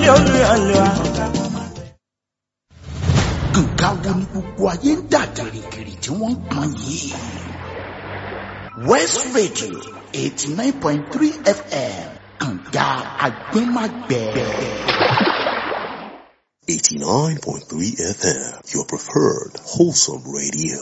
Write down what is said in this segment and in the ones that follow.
nílé olùyọ̀lẹ̀ wa. nǹkan wo ni gbogbo ayé ń dà gìrìgìrì tí wọ́n ń pọn yìí. west radio eighty nine point three fm kànga agbẹ́magbẹ́. 89.3 FM, your preferred wholesome radio.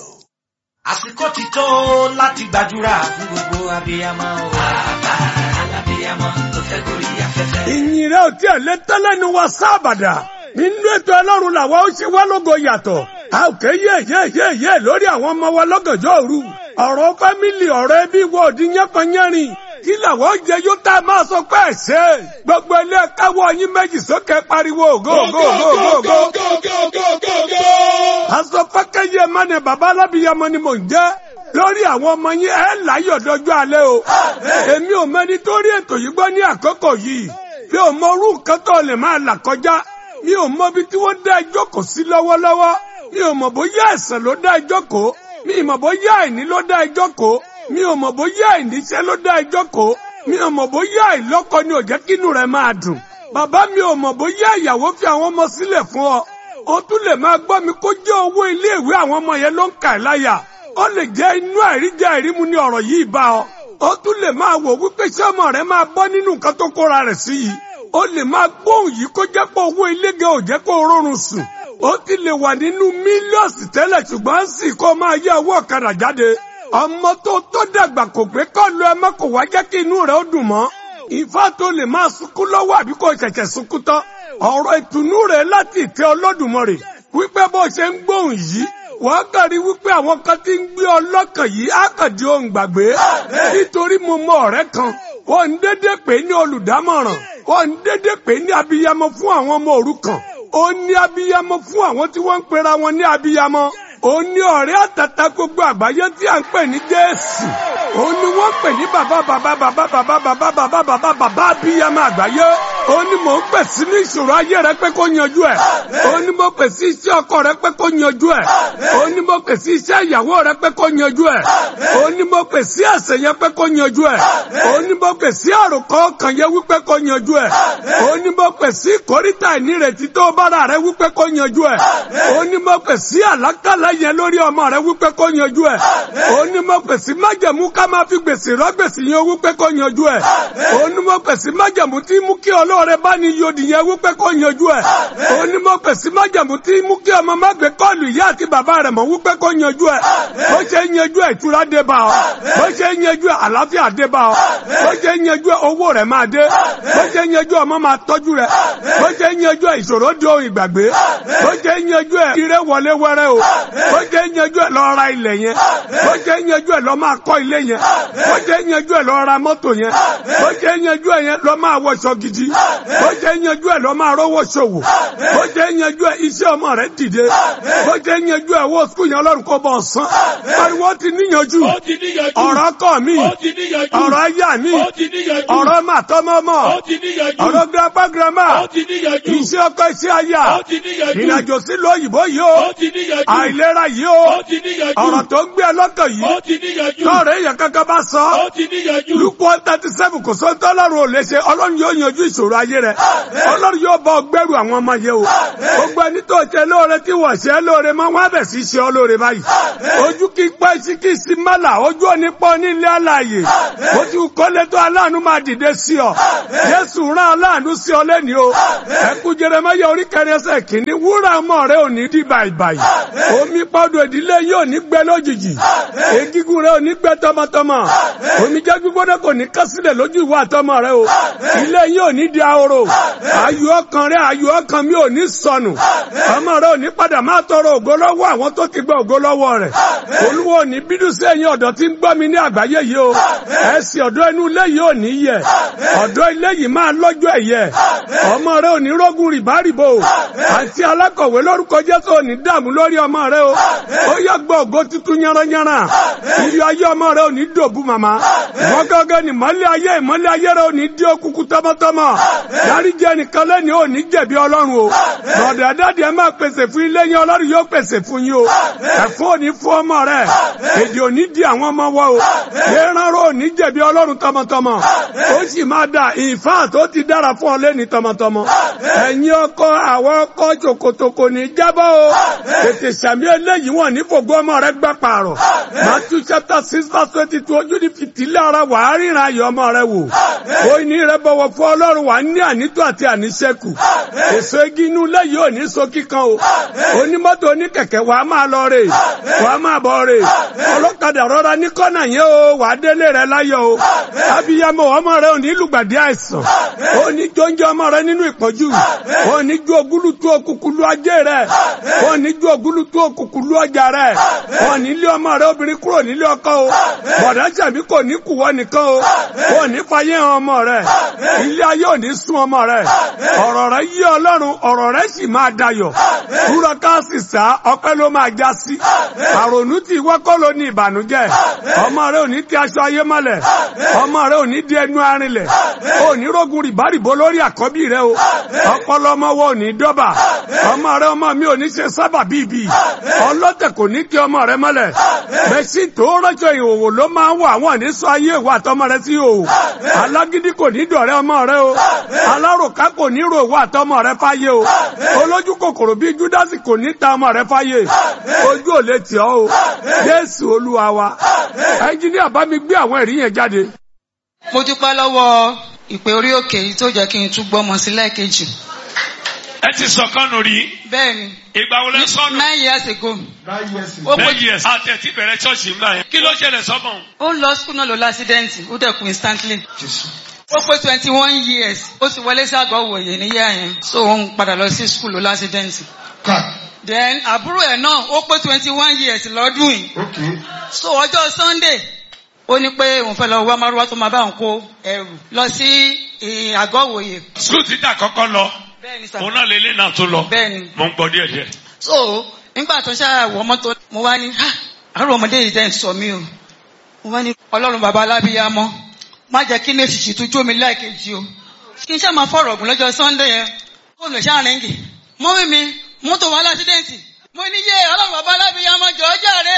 àsìkò ti tó láti gbàdúrà fún gbogbo abiyamọ o. bàbá alábiyamọ tó fẹ́ gorí afẹ́fẹ́. ìyìn rẹ̀ ò tí ẹ̀ lé tẹ́lẹ̀ ní wa sábàdà nínú ètò ọlọ́run làwa ó ṣe wá lógo yàtọ̀ a ò ké yé yé yé yé lórí àwọn ọmọ wa lọ́gànjọ́ òru ọ̀rọ̀ fámìlì ọ̀rọ̀ ẹbí wo òdi yánkanyánrin kí làwọn ó jẹ yóò tá a máa sọ pé ẹ ṣe gbogbo ilé káwọ́ yín méjì sókè pariwo ògo ògo ògo ògo ògo. aṣọ fákẹ́yẹ mọ́ni bàbá alábìyamọ ni mò ń jẹ́ lórí àwọn ọmọ yín ẹ láyọ̀ dọjọ́ alẹ́ o èmi ò mẹ́ni tó rí ètò yìí gbọ́ ní àkókò yìí mi ò mọ orú nǹkan tó lè máa là kọjá mi ò mọ ibi tí wọ́n dá ẹjọ́ kò sí lọ́wọ́lọ́wọ́ mi ò mọ̀ bóyá ẹ̀sẹ̀ ló dá ẹjọ́ kò mi ò mọ̀ bóyá àìní ló dá ẹjọ́ kò mi ò mọ̀ bóyá àìníṣẹ́ ló dá ẹjọ́ kò mi ò mọ̀ bóyá àìlọ́kọ ni ò jẹ́ kínú rẹ̀ máa dùn bàbá mi ò mọ̀ bóyá ìyàwó fi àwọn ọmọ sílẹ̀ fún ọ o tún lè máa gbọ́ mi kó jẹ́ owó iléèwé àwọn ọmọ yẹn ló ń kà ẹ́ láyà ó lè jẹ́ inú àìríjẹ àìrímu ni ọ̀rọ̀ yìí bá ọ ó tún lè máa wò wípé ṣé ọmọ rẹ máa bọ́ nínú nǹkan tó kóra rẹ̀ sí yìí ó lè máa gbóhùn yìí kó jẹ́ pé owó ilége ò jẹ́ kó rọrùn sùn ó ti lè wà nínú mílíọ̀sì tẹ́lẹ̀ ṣùgbọ́n sì kó máa yẹ owó ọ̀kadà jáde ọmọ tó tó dàgbà kò pé kọ́ lu ẹ mọ́ kò wá jẹ́ kí inú rẹ̀ ó dùn mọ́ ìfá tó lè máa sunkún lọ́wọ́ àbí kò ṣẹ̀ṣẹ̀ sunkún tán ọ̀rọ̀ ìtùnú rẹ̀ láti ìtẹ́ Olódùmarè wípé bó ṣe ń gbóhùn yìí wọ́n kàn rí wípé àwọn kan ti ń gbé ọlọ́kàn yìí á kàn di ohun gbàgbé nítorí mo mọ ọ̀rẹ́ kan wọ́n ń dédé pè ní olùdámọ̀ràn wọ́n ń dédé pè ní abiyamọ fún àwọn ọmọ òrukàn ó ní abiyamọ fún àwọn tí wọ́n ń pera wọn ní abiyamọ ó ní ọ̀rẹ́ àtàtà gbogbo àgbáyé tí à ń pè ní Jésù ó ní wọ́n pè ní bàbá bàbá bàbá bàbá bàbá bàbá bàbá bàbá abiyamọ àgbáyé ó ní mò ń pè sí ní ìṣòro ayé rẹ pé kó yanjú ẹ ó ní mo pè sí iṣẹ́ ọkọ rẹ pé kó yanjú ẹ ó ní mo pè sí iṣẹ́ ìyàwó rẹ pé kó yanjú ẹ ó ní mo pè sí ẹ̀ṣẹ̀ yẹn pé kó yanjú ẹ ó ní mo pè sí àròkọ ọkàn yẹn wípé kó yanjú ẹ ó ní mo pè sí kòríta ìnírètí tó bára rẹ wípé kó yanjú ẹ ó ní mo pè sí àlákàlà yẹn lórí ọmọ rẹ wípé kó yanjú ẹ ó ní mo pè sí májẹ̀mú ká máa fi gbèsè rọ gbèsè yẹn wípé kó yanjú ẹ ó ní mo pè sí májẹ̀mú tí mú kí ọlọ́rẹ bá ní yodi yẹn wípé kó yanjú ẹ ó ní mo pè sí májẹ̀mú tí mú kí ọmọ má gbé kọ́ọ̀lù ìyá àti bàbá rẹ̀ mọ̀ wípé kó yanjú ẹ bó ṣe yanjú ẹ ìtura dé bá ọ bó ṣe yanjú ẹ àlàáfíà dé bá ọ bó ṣe yanjú ẹ owó rẹ̀ máa dé bó ṣe yanjú ọmọ máa tọ́jú rẹ̀ bó ṣe yanjú ẹ ìṣòro di ohun ìgbàgbé bó ṣe yanjú ẹ ire wọlé wẹrẹ o bó ṣe yanjú ẹ lọ ra ilẹ̀ yẹn bó ṣe yanjú ẹ lọ máa kọ́ ilé yẹn bó ṣe yanjú ẹ lọ ra mọ́tò yẹn bó ṣe yanjú ẹ yẹn lọ máa wọṣọ gidi bó ṣe yanjú ẹ lọ máa rówó ṣòwò bó ṣe yanjú ẹ iṣẹ́ ọmọ rẹ dìde bó ṣe yanjú ẹ wọ sukùl yẹn ọlọ́run kó bọ̀ sán pariwo ti níyanjú ọ̀rọ̀ kọ́ mi ọ̀rọ̀ ayá mi ọ̀rọ̀ màtọ́mọ́mọ́ ọ̀rọ̀ grandpa grandma iṣẹ́ ọkọ iṣẹ́ aya ìrìnàjò sílùú òyìnbó yìí o àìlera yìí o ọ̀rọ̀ tó ń gbé ọlọ́kàn yìí lọ́ọ̀rẹ́ èèyàn kankan bá sọ lukú thirty seven kò sọ tọ́lọ́run ò lè ṣe ọlọ́run yóò yanjú ìṣòro ayé rẹ ọlọ́run yóò bá ọgbẹ́rù àwọn ọmọ yẹn o gbogbo ẹni tó ṣe lóore tí wọ́n ṣe lóore mọ́ wọ́n á bẹ̀ sí ṣe ọ lóore báyìí ojú kí pẹ́ sí kí sí mọ́là ojú òní pọ́ nílé àlàyé ó ti kọ́lé tó aláàánú máa dìde sí ọ Jésù rán aláàánú sí ọ lẹ́ni o ẹkú Jeremáyà orí kẹrin ẹsẹ̀ kìíní wúrà ọmọ rẹ ò ní di bàìbàì omi pọ́dọ̀ ìdílé yóò ní gbẹ lójijì egigun rẹ ò ní gbẹ tọmọtọmọ omi jẹ́ gbígbóná kò ní kásílẹ̀ lójú ìwà àtọmọ rẹ o ilé yóò ní di ahoro ayọ̀ ọkàn rẹ ayọ̀ ọkàn mi ò ní sọnù ọmọ rẹ ò ní padà máa tọrọ ògo lọ́wọ́ àwọn tó ti gba ògo lọ́wọ́ rẹ̀ olúwo ò ní bínú sí ẹ̀yin ọ̀dọ́ tí ń gbọ́ mi ní àgbáyé yìí o ẹ̀sìn ọ̀dọ́ inú ilé yìí ò ní yẹ ọ̀dọ́ ilé yìí máa lọ́jọ́ ẹ̀yẹ ọmọ rẹ ò ní rógun rìbárìbò àti alákọ̀wé lórúkọ Jésù ò ní dààmú lórí ọmọ rẹ o ó yẹ gbọ́ ògo tuntun yánranyánra ìrì ayé ọmọ rẹ ò ní dòbu màmá wọn gángan ní mọ́lẹ̀ ayé ìmọ́lẹ̀ ayé rẹ ò ní dí okùnkùn tọmọtọmọ dáríjì ẹnìkan lẹ́ni ò ní jẹ̀bi ọlọ́run o lọ́dọ̀ dáàdì ẹ máa pèsè fún ilé yín ọlọ́run yóò pèsè fún yín o ẹ̀fọ́ ò ní fún ọmọ rẹ èdè ò ní di àwọn ọmọ wa o ìrànró ò ní jẹ̀bi ọlọ́run tọmọtọmọ ó sì máa dà ìfá tó ti dára fún ọ lẹ́ni tọmọtọmọ ẹ̀yin ọkọ àwọn ọkọ ṣòkòtò kò ní jábọ́ o tètè sàmì eléyìí wọn ní fògbó ọmọ rẹ gbà pààrọ̀ Matthew chapter six verse twenty two ojú ní fìtílẹ̀ ara wà á ríran ayọ̀ ọmọ rẹ wò ó ní rẹ bọ̀wọ̀ fún ọlọ́run wà á ní ànító àti àníṣẹ́kù èso igi inú lẹ́yìn ò ní so kíkan o onímọ́tò oníkẹ̀kẹ́ wà á máa lọ rè wà á máa bọ̀ rè ọlọ́kadà rọra ní kọ́nà yẹn o wà á délé rẹ láyọ̀ o abiyamọ ọmọ rẹ ò ní lùgbàdì àìsàn ó ní jọ́njọ́ ọmọ rẹ nínú ìpọ́jú ó ní ju ogúlùtú òkùnkùlù ajé rẹ ó ní ju ogúlùtú òkùnkùlù ọjà rẹ ó ní lé ọmọ rẹ obìnrin kúrò nílé ọkọ o bọ̀dá sàbí kò ní kùwọ́ nìkan o ó ní fàyè hàn ọmọ rẹ ilé ayé ò ní sún ọmọ rẹ ọ̀rọ̀ rẹ yí ọlọ́run ọ̀rọ̀ rẹ sì máa dayọ̀ kúrọ káàsì sá ọpẹ́ ló máa já sí àrònú tí wọ́kọ́ ló ní ìbànújẹ́ ọmọ rẹ ò ní ti aṣọ ayé mọ́lẹ̀ ọmọ rẹ ò ní di ẹnu arinlẹ̀ ò ní rógun rìbárìbó lórí àkọ́bí rẹ o ọpọlọ ọmọ wo ò ní dọ́bà ọmọ rẹ ọmọ mi ò ní ṣe sábà bíbí ọlọ́tẹ̀ kò ní kí ọmọ rẹ mọ́lẹ̀ bẹ́sí tó rọ́jò ìhòòhò ló máa ń wà wọ́n ní sọ ayé ìwà àtọmọ rẹ sí ìhòòhò alágídí kò ní dọ̀rẹ́ ọmọ rẹ o alárùká kò ní rò ìwà àtọmọ rẹ fáyé o olójú kòkòrò bíi júdásì kò ní ta ọmọ rẹ fáyé ojú ò lè tì ọ́ o jésù olúwa wa ẹnjíníà bá mi gbé àwọn ẹ̀rí yẹn jáde. mo dúpẹ́ lọ́wọ́ ìpè orí òkè yìí tó jẹ́ kí n tún gbọ́mọ sí lẹ́ẹ̀kejì. ẹ ti sọkànnù rí bẹ́ẹ̀ni ìgbà wo lẹ sọnù. nine years ago. ó pé nine years àtẹ̀tí bẹ̀rẹ̀ ṣọ́ọ̀ṣì ńlá yẹn kí ló ṣẹlẹ̀ sọ́mọ. ó ń lọ school náà lọ lásídẹ́ǹtì ó dẹ̀ kú instantly. ó pé twenty one years ó sì wọlé sí àgọ́ òwòye níyà yẹn so ó ń padà lọ sí school lọ lásídẹ́ǹtì. then àbúrò ẹ̀ náà ó pé twenty one years lọ́dún yìí. so ọjọ́ sunday ó ní pé òun fẹ́ lọ wá márùwá tó máa bá òun kó ẹrù lọ sí àgọ́ òwòye. skul títà kọ́kọ́ lọ bẹ́ẹ̀ni sà òun náà lè lé náà tó lọ bẹ́ẹ̀ni. mo ń gbọ́ díẹ̀ díẹ̀. so nígbà tó ṣáà wọ mọ́tò mo wá ní "Ha, àárọ̀ ọmọdé yìí dẹ́n sọ mí o mo wá ní ọlọ́run bàbá alábíyámọ́ má jẹ́ kí ní èsìsì tó jó mi láìkejì o kí n ṣáà máa fọ̀rọ̀ ọ̀gùn lọ́jọ́ sunday yẹn kó lè ṣáà rẹ́ǹgì mọ́mí mi mọ́tò wa lásídẹ́ǹtì mo ní yé ọlọ́run bàbá alábíyámọ́ jọ ọ́ jàre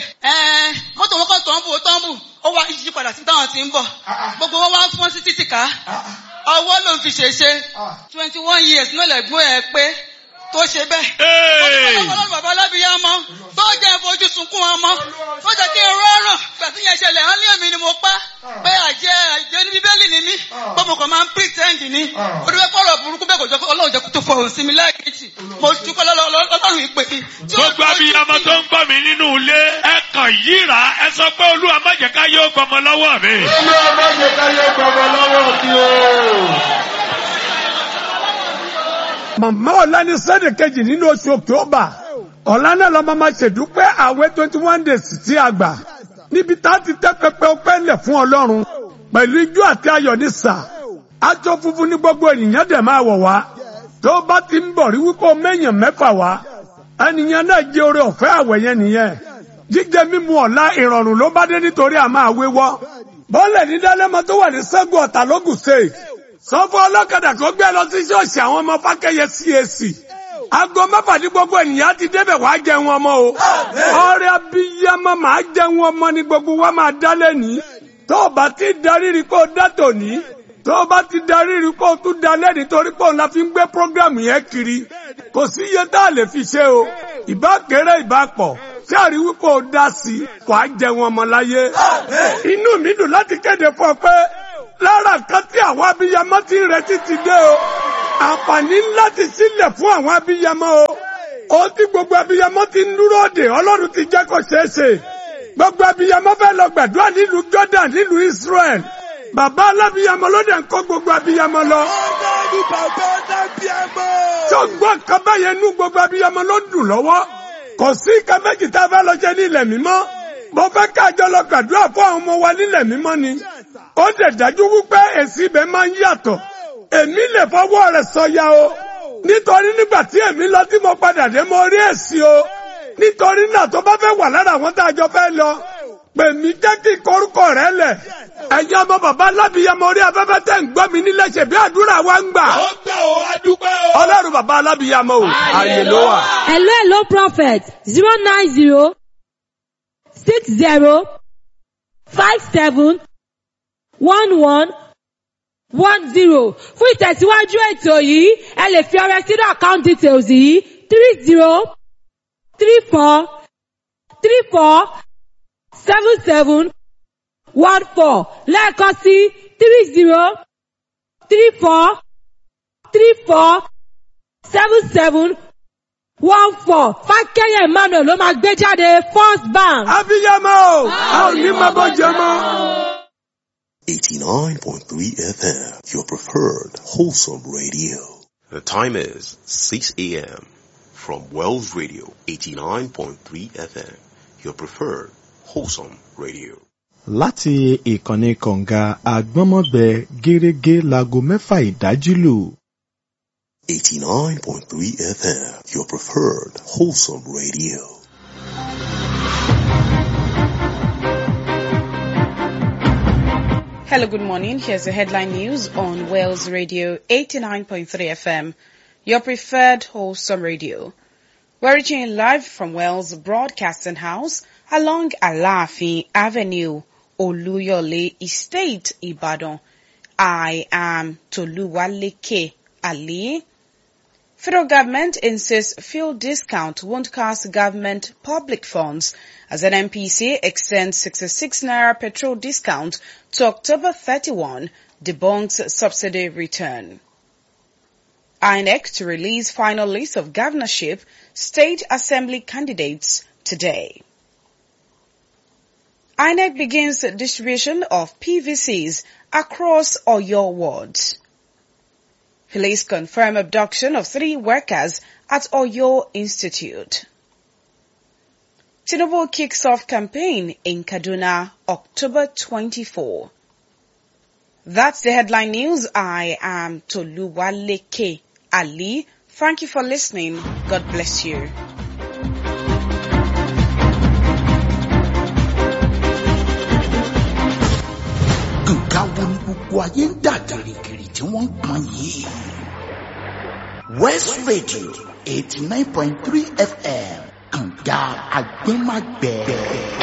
ẹ̀ mọ́tò wọn kàn tọ́ǹbù ó tọ́ǹbù ó wá yí padà sí táwọn ti ń bọ̀ gbogbo wọn wá fọ́n sí títì ká ọwọ́ ló ń fi ṣèṣe twenty one years náà lẹ́gbọ́n ẹ̀ pé tó ṣe bẹ́ẹ̀. Hey! ọlọ́run bàbá alábìyámọ́ tó jẹ́ fojú sunkún ọmọ tó jẹ́ kí n rọrùn gbà tí yẹn ṣẹlẹ̀ hàn ní èmi ni mo pa pé àjẹ́ àjẹ́ ní bíbélì ni mí bọ́mọ kan máa ń pretend ni ó dúpẹ́ pọ̀rọ̀ burúkú bẹ́ẹ̀ kò jẹ́ kó ọlọ́run jẹ́ kó tó fọ̀hún sí mi lẹ́ẹ̀kejì mo dúpẹ́ lọ́lọ́- ọlọ́run ìpè mi. tí ó gbogbo fojú abiyamọ sí tó ń gbọ́ mi nínú ilé ẹ kàn yíra ẹ sọ pé olúwa má jẹ́ ká yóò gbọmọ lọ́wọ́ mi. màmá ọ̀la ní sẹ́dẹ̀ kejì nínú oṣù october ọ̀la náà lọ́mọ máa ṣèdúpẹ́ àwẹ̀ twenty one days tí a gbà níbi tá a ti tẹ́ pẹpẹ ọpẹ́ ńlẹ̀ fún ọlọ́run pẹ̀lú ijó àti ayọ̀ ní sà aṣọ funfun ní gbogbo ènìyàn dẹ̀ máa wọ̀ wá tó bá ti ń bọ̀ rí wípé o mẹ́yàn mẹ́fà wá ẹnìyàn náà jẹ́ oore ọ̀fẹ́ àwẹ̀ yẹn nìyẹn jíjẹ mímu ọ̀la ìrọ̀rùn ló bá dé nítorí a máa wéwọ́ bọ́ọ̀lẹ̀ ní dálẹ́mọ tó wà ní sẹ́gun ọ̀tà lógùn state sọ fún ọlọ́kadà kó gbé lọ sí ṣọ́ọ̀ṣì àwọn ọmọ fákẹ́yẹ CAC aago mẹ́fà ní gbogbo ènìyàn ti débẹ̀ wàá jẹun ọmọ o ọrẹ abiyamọ màá jẹun ọmọ ní gbogbo wa máa dá lẹ́nìí tó o bá ti darí rí kó o dá tòní tó o bá ti darí rí kó o tún dá lẹ́nìí torí pé òun la fi ń gbé prógrámù yẹn kiri kò sí iye tá a lè fi ṣe o ìbá kéré ìbá pọ̀ tí a rí wípé o dá sí i wàá jẹun ọmọ láyé inú mi dùn láti kéde fún ọ pé lára kan tí àwọn abiyamọ ti ń retí ti dé o àǹfààní ńlá ti sílẹ̀ fún àwọn abiyamọ o ó tí gbogbo abiyamọ ti ń dúró dè ọlọ́run ti jẹ́ kó ṣeé ṣe gbogbo abiyamọ fẹ́ lọ gbàdúrà nílùú Jordan nílùú Israel bàbá alábiyamọ ló dẹ̀ ń kó gbogbo abiyamọ lọ. tí o gbọ́ nǹkan báyẹn nú gbogbo abiyamọ ló dùn lọ́wọ́ kò sí nǹkan méjì tá a fẹ́ lọ jẹ ní ilẹ̀ mímọ́ mo fẹ́ kájọ lọ gbàdúrà fún àwọn ọmọ wa nílẹ̀ mímọ́ ni ó dẹ̀ dájú wípé èsì ibẹ̀ máa ń yàtọ̀ èmi lè fọwọ́ rẹ̀ sọ̀yà o nítorí nígbà tí èmi lọ tí mo padà dé mo rí èsì o nítorí náà tó bá fẹ́ wà lára àwọn tá a jọ fẹ́ lọ pè mí jẹ́ kí korúkọ rẹ lẹ̀ ẹ̀yin ọmọ bàbá alábìyamọ orí afẹ́fẹ́ tẹ̀ ń gbọ́ mi nílẹ̀ ṣe bí àdúrà wa ń gbà ó gbà ó adúpẹ́ o. ọlọ́run bàbá alábìyamọ o àyè ló wà. Hello, hello, prophet. Zero nine zero six zero five seven one one one zero. Fún ìtẹ̀síwájú ètò yìí, ẹ lè fi ọrẹ sínú account details yìí three zero three four three four seven seven one four lẹ́ẹ̀kan sí three zero three four three four seven seven one four fákẹ́yẹ̀ emmanuel ló máa gbé jáde first bank. abiyamọ o a ò ní máa bọ́ jẹ mọ́. 89.3 FM, your preferred wholesome radio. The time is 6 a.m. from Wells Radio 89.3 FM, your preferred wholesome radio. láti ìkànnì kọ̀ǹga àgbọ́nmọ́gbẹ gẹ́rẹ́gẹ́ láago mẹ́fà ìdájí lù. 89.3 FM, your preferred wholesome radio. Hello, good morning. Here's the headline news on Wales Radio 89.3 FM, your preferred wholesome radio. We're reaching you live from Wales Broadcasting House along Alafi Avenue, Oluyole Estate, Ibadan. I am Toluwaleke Ali. Federal government insists fuel discount won't cost government public funds as an MPC extends 66 naira petrol discount to October 31, debunks subsidy return. INEC to release final list of governorship state assembly candidates today. INEC begins distribution of PVCs across Oyo wards. Police confirm abduction of three workers at Oyo Institute. Tinubu kicks off campaign in Kaduna, October 24. That's the headline news. I am Toluwaleke Ali. Thank you for listening. God bless you. nǹkan wo ni gbogbo ayé ń dà gìrìgìrì tí wọ́n ń pọn yìí. west radio eighty nine point three fm kànga agbẹ́magbẹ́.